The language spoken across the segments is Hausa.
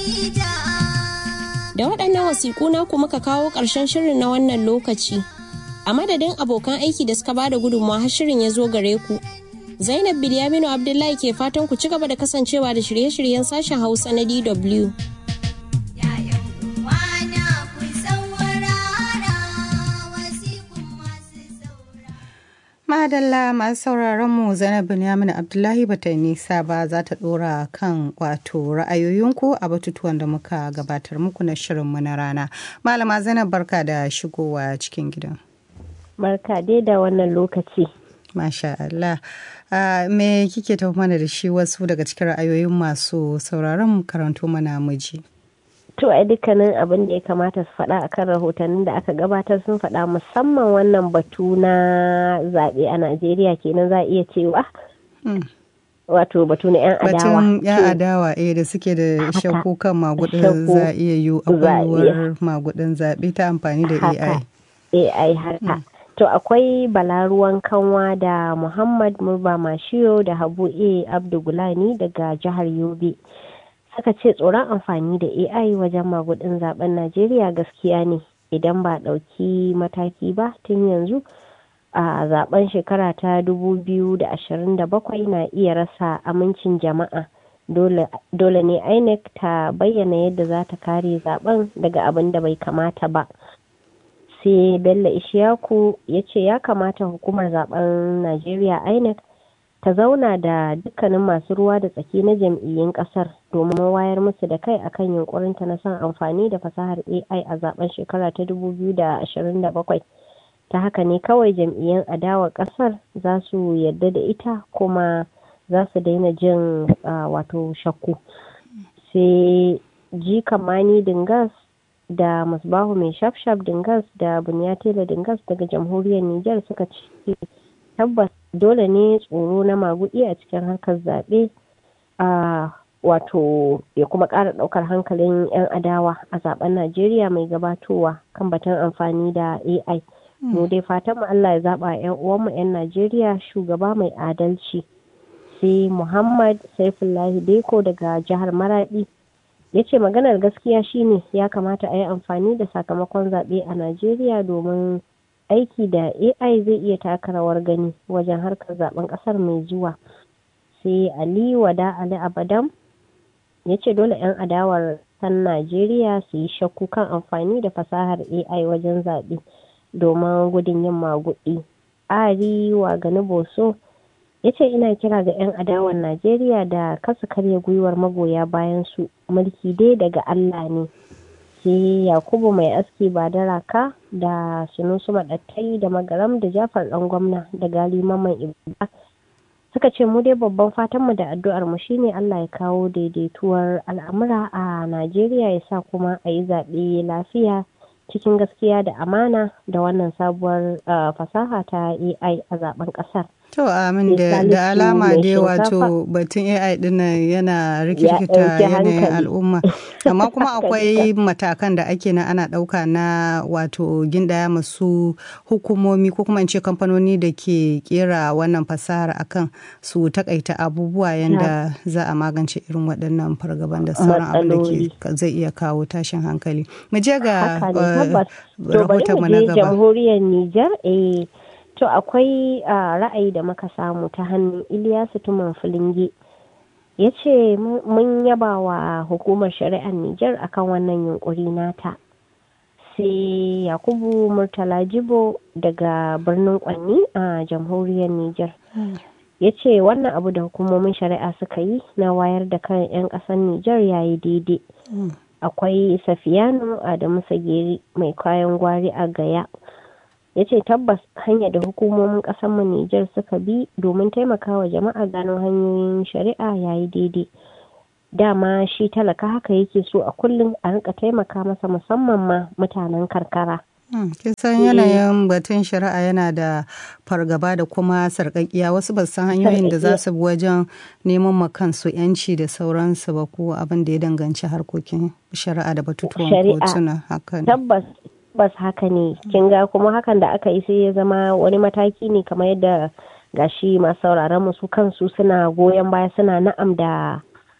Da waɗannan wasiƙu naku muka kawo ƙarshen shirin na wannan lokaci. A madadin abokan aiki da suka bada gudunmawa har shirin ya zo gare ku. Zainab Bilyaminu Abdullahi ke fatan ku ci gaba da kasancewa da shirye-shiryen sashen Hausa na DW. Madalla masu sauraron mu Zainab Binyamin Abdullahi bata yi nisa ba za ta dora kan wato ra'ayoyinku a batutuwan da muka gabatar muku na shirinmu na rana. Malama Zainab barka da shigowa cikin gidan. Barka dai da wannan lokaci. Masha Allah. Uh, me kike tafi mana da shi wasu daga cikin ra'ayoyin masu sauraron karanto mana miji? To a dukkanin abin da ya kamata su faɗa a kan rahotannin da aka gabatar sun faɗa musamman wannan batu na zaɓe a Najeriya kenan za a iya cewa. Wato batu na 'yan adawa. Batun 'yan adawa eh da suke da shakku kan magudin za a iya yi akwai magudin zaɓe ta amfani da AI. AI haka. To akwai balaruwan kanwa da Muhammad Murba Mashiyo da Habu A. Abdugulani daga jihar Yobe. aka ce tsoron amfani da AI wajen magudin zaben Najeriya gaskiya ne idan ba ɗauki mataki ba tun yanzu a zaben shekara ta 2027 na iya rasa amincin jama'a dole ne INEC ta bayyana yadda za ta kare zaben daga abin da bai kamata ba sai bello ishiyaku ya ce ya kamata hukumar zaben najeriya inec ta zauna da dukkanin masu ruwa da tsaki na jam'iyyun kasar domin wayar musu da kai akan yunkurinta na son amfani da fasahar ai a zaben shekara ta 2027 ta haka ne kawai jam'iyyun adawar kasar za su yadda da ita kuma za su daina jin wato shakku sai ji kamani dingas da musbahu mai shafshaf dingas da bunyatela dingas daga jamhuriyar niger suka ce tabbas dole ne tsoro na magudi a cikin harkar zaɓe a wato ya kuma ƙara ɗaukar hankalin 'yan adawa a zaben najeriya mai gabatowa kan batun amfani da ai mu dai fatan mu allah ya zaɓa 'yan uwanmu 'yan najeriya shugaba mai adalci sai muhammad saifullahi deko daga jihar maradi ya ce maganar gaskiya shine ya kamata a yi amfani da sakamakon zaɓe a najeriya domin aiki da ai zai iya taka rawar gani wajen harkar zaben ƙasar mai zuwa sai ali wada ali abadam ya ce dole 'yan adawar san najeriya su yi shakku kan amfani da fasahar ai wajen zaɓe domin gudun yin maguɗi ari wa gani boso ya ce ina kira ga 'yan adawar najeriya da kasa karya gwiwar magoya bayan su mulki dai daga allah ne sai yakubu mai aski ba da raka da sunusu maɗattai da magaram da jafar ɗan gwamna da gali maman ibada suka ce mu dai babban fatanmu da addu'ar mu shine allah ya kawo daidaituwar al'amura a najeriya ya sa kuma a yi zaɓe lafiya cikin gaskiya da amana da wannan sabuwar fasaha ta ai a zaben ƙasar To amin da, da alama dai wato batun AI dinnan yana rikirkita yanayin al'umma. Amma kuma akwai matakan da ake na ana ɗauka na wato gindaya masu hukumomi ko kuma in ce kamfanoni da ke kera wannan fasahar akan su takaita abubuwa yadda za a magance irin waɗannan fargaban da sauran abin da zai iya kawo tashin hankali. Mu je ga rahoton mu na gaba. jamhuriyar Nijar eh To akwai uh, ra'ayi da muka samu ta hannun Iliyasu Tuman Filinge. Ya ce mun yaba wa hukumar shari'ar Nijar akan wannan yunkuri nata. Sai Yakubu Murtala Jibo daga birnin Kwanni a uh, jamhuriyar Nijar. Ya ce wannan abu da hukumomin shari'a suka yi na wayar da kan 'yan ƙasar Nijar yayi daidai. Akwai Safiyanu Adamu Sageri mai kayan gwari a Gaya. ya ce tabbas hanyar da hukumomin mu Nijar suka bi domin taimakawa jama'a gano hanyoyin shari'a yayi daidai dama shi talaka haka yake so a kullum a rika taimaka masa musamman ma mutanen karkara kisan yanayin batun shari'a yana da fargaba da kuma sarƙaƙiya wasu ba san hanyoyin da za su bi wajen neman ma kansu yanci da sauransu ba ko abin da ya danganci harkokin shari'a da batutuwan kotuna hakan tabbas tabbas haka ne kin ga kuma hakan da aka yi sai ya zama wani mataki ne kamar yadda gashi masu sauraron mu su kansu suna goyon baya suna na'am da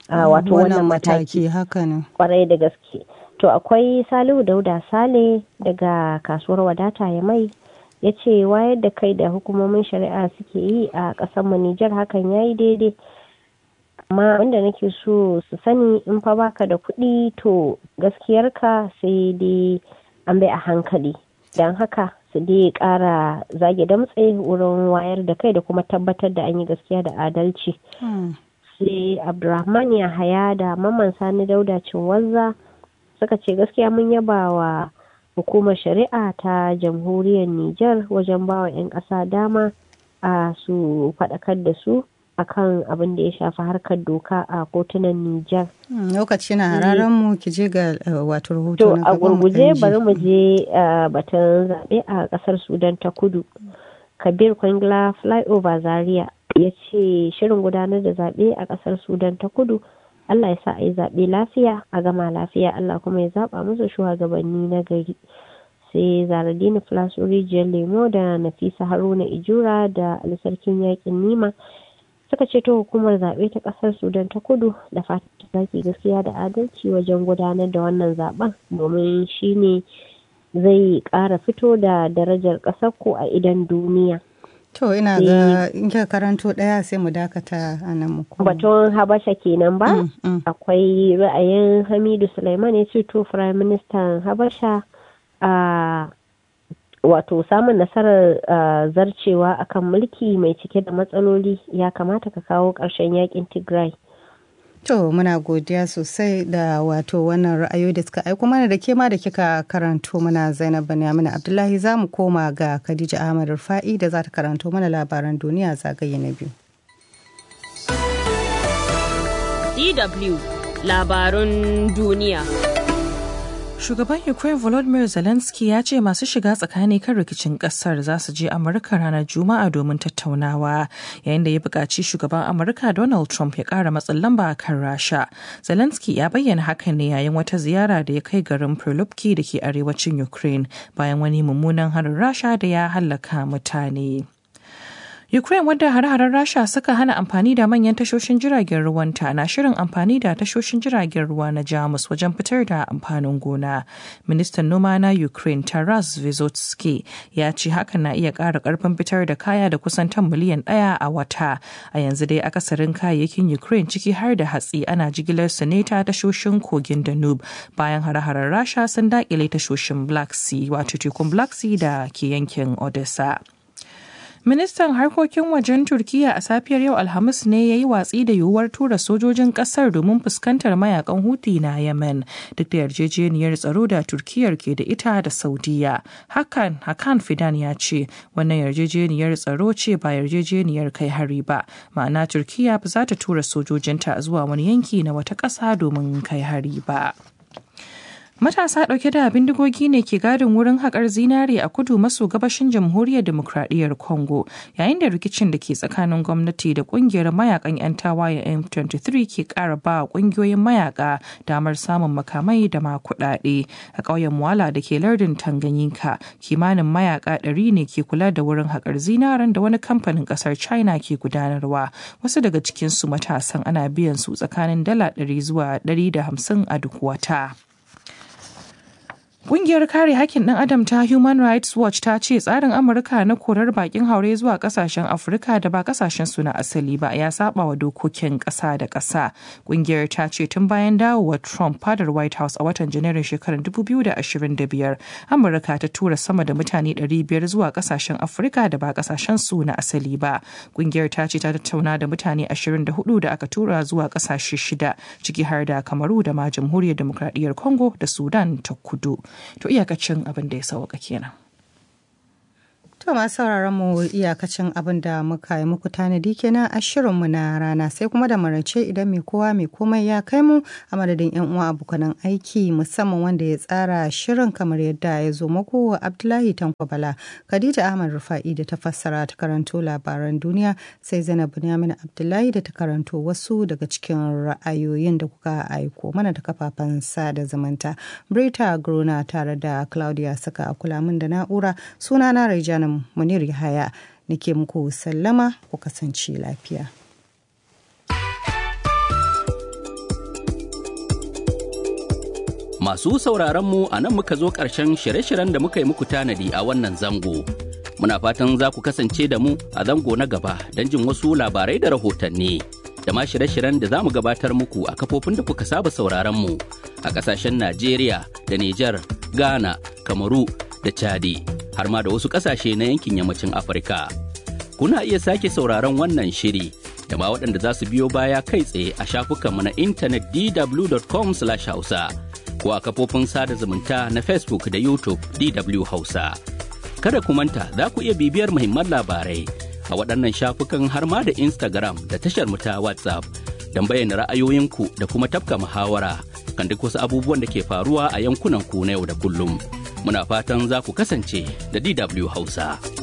wato wannan mataki haka ne kwarai da gaske to akwai salihu dauda sale daga kasuwar wadata ya mai ya ce wayar da kai da hukumomin shari'a suke yi a ƙasar mu Nijar hakan ya yi daidai amma wanda nake so su sani in fa baka da kuɗi to gaskiyarka sai dai an bai a hankali don haka su dai ƙara zage damtse wurin wayar da kai da kuma tabbatar da an yi gaskiya da adalci sai abdulrahman yahaya da mamman sani dauda cinwazza suka ce gaskiya mun yaba wa hukumar shari'a ta jamhuriyar Nijar wajen bawa 'yan ƙasa dama a su faɗakar da su akan abin da ya shafi harkar doka a kotunan Nijar. Lokaci na hararen mu ki je ga wato rahoto To a gurguje bari mu je batun zaɓe a ƙasar Sudan ta kudu. Kabir Kwangla Flyover Zaria ya ce shirin gudanar da zaɓe a ƙasar Sudan ta kudu Allah ya sa a yi zaɓe lafiya a gama lafiya Allah kuma ya zaɓa musu shugabanni na gari sai zaradini filasu rijiyar lemo da nafisa haruna ijura da alisarkin yakin nima suka ce ta hukumar zaɓe ta ƙasar sudan ta kudu da fatan zaki gaskiya da adalci wajen gudanar da wannan zaɓen domin shine zai ƙara fito da darajar ƙasar ku a idan duniya To ina ga in kika karanto ɗaya sai mu dakata a nan muku. Batun Habasha kenan ba? Akwai ra'ayin Hamidu Sulaiman ya ce to Prime Minister Habasha a wato samun nasarar zarcewa akan mulki mai cike da matsaloli ya kamata ka kawo ƙarshen yakin Tigray. To muna godiya sosai da wato wannan ra'ayoyi da suka aiko mana da ke ma da kika karanto mana Zainab Banyamin Abdullahi za mu koma ga Khadija Ahmad Rufa'i da za ta karanto mana labaran duniya zagaye na biyu. DW labarun duniya. Shugaban Ukraine Volodymyr Zelensky ya ce masu shiga tsakani kan rikicin kasar za su je Amurka ranar Juma'a domin tattaunawa yayin da ya buƙaci shugaban Amurka Donald Trump ya ƙara matsin lamba a kan Rasha. Zelensky ya bayyana hakan ne yayin wata ziyara da ya kai garin Perlupki da ke arewacin Ukraine bayan wani mummunan harin Rasha da ya hallaka mutane. Ukraine wadda hare-haren Rasha suka hana amfani da manyan tashoshin jiragen ruwanta na shirin amfani da tashoshin jiragen ruwa na Jamus wajen fitar da amfanin gona. Ministan noma na Ukraine Taras Vyzotsky ya ce hakan na iya ƙara ƙarfin fitar da kaya da kusan tan miliyan ɗaya a wata. A yanzu dai akasarin kayayyakin Ukraine ciki har da hatsi ana jigilar su ne ta tashoshin kogin Danube bayan hare-haren Rasha sun daƙile tashoshin Black Sea wato tekun Black Sea da ke yankin Odessa. Ministan harkokin wajen Turkiyya a safiyar yau Alhamis ne ya yi watsi da yiwuwar tura sojojin kasar domin fuskantar mayakan Houthi na Yemen duk da yarjejeniyar tsaro da Turkiyyar ke da ita da Saudiya. Hakan Hakan Fidan ya ce wannan yarjejeniyar tsaro ce ba yarjejeniyar kai hari ba. Ma'ana Turkiyya ba za ta tura sojojinta zuwa wani yanki na wata ƙasa domin kai hari ba. Matasa ɗauke da bindigogi ne ke gadin wurin haƙar zinare a kudu maso gabashin jamhuriyar demokradiyyar Congo yayin da rikicin da ke tsakanin gwamnati da ƙungiyar mayakan 'yan tawaye M23 ke ƙara ba ƙungiyoyin mayaka damar samun makamai da ma kuɗaɗe. A ƙauyen Mwala da ke lardin Tanganyika kimanin mayaka ɗari ne ke kula da wurin haƙar zinaren da wani kamfanin ƙasar China ke gudanarwa. Wasu daga cikinsu matasan ana biyan su tsakanin dala ɗari zuwa ɗari da hamsin a duk wata. Ƙungiyar kare hakkin ɗan adam ta Human Rights Watch ta ce tsarin Amurka na korar bakin haure zuwa ƙasashen Afirka da ba ƙasashen su na asali ba ya saba wa dokokin ƙasa da ƙasa. Ƙungiyar ta ce tun bayan dawowar Trump fadar White House a watan Janairun shekarar 2025, Amurka ta tura sama da mutane 500 zuwa ƙasashen Afirka da ba ƙasashen su na asali ba. Ƙungiyar ta ce ta tattauna da mutane 24 da aka tura zuwa ƙasashe shida, ciki har da Kamaru da ma Jamhuriyar Demokradiyyar Congo da Sudan ta Kudu. to iyakacin abin da ya sauka kenan. To masu sauraron mu iyakacin abin da muka yi muku tanadi kenan a shirinmu na rana sai kuma da marace idan mai kowa mai komai ya kai mu a madadin yan uwa abokanan aiki musamman wanda ya tsara shirin kamar yadda ya zo muku Abdullahi Tanko Bala Khadija Ahmad Rufa'i da ta fassara ta karanto labaran duniya sai Zainab Bunyamin Abdullahi da ta karanto wasu daga cikin ra'ayoyin da kuka aiko mana da kafafen sada zumunta. Brita Grona tare da Claudia Saka kula min da na'ura sunana Raijana Munir Yahaya nake muku sallama ku kasance lafiya. Masu sauraron mu a nan muka zo ƙarshen shirye-shiryen da muka yi muku tanadi a wannan zango. Muna fatan za ku kasance da mu a zango na gaba don jin wasu labarai da rahotanni. Da ma shirye-shiryen da za mu gabatar muku a kafofin da kuka saba sauraron mu a ƙasashen Najeriya da Nijar, Ghana, Kamaru da Chadi, har ma da wasu ƙasashe na yankin yammacin Afirka. Kuna iya sake sauraron wannan shiri da ma waɗanda za su biyo baya kai tsaye a shafukanmu na intanet dw.com/hausa. ko a kafofin sada zumunta na Facebook da YouTube DW Hausa. Kada ku manta za ku iya bibiyar muhimman labarai a waɗannan shafukan har ma da Instagram da tashar mu ta WhatsApp don bayyana ra'ayoyinku da kuma tafka muhawara kan duk wasu abubuwan da ke faruwa a yankunan ku na yau da kullum. Muna fatan za ku kasance da DW Hausa.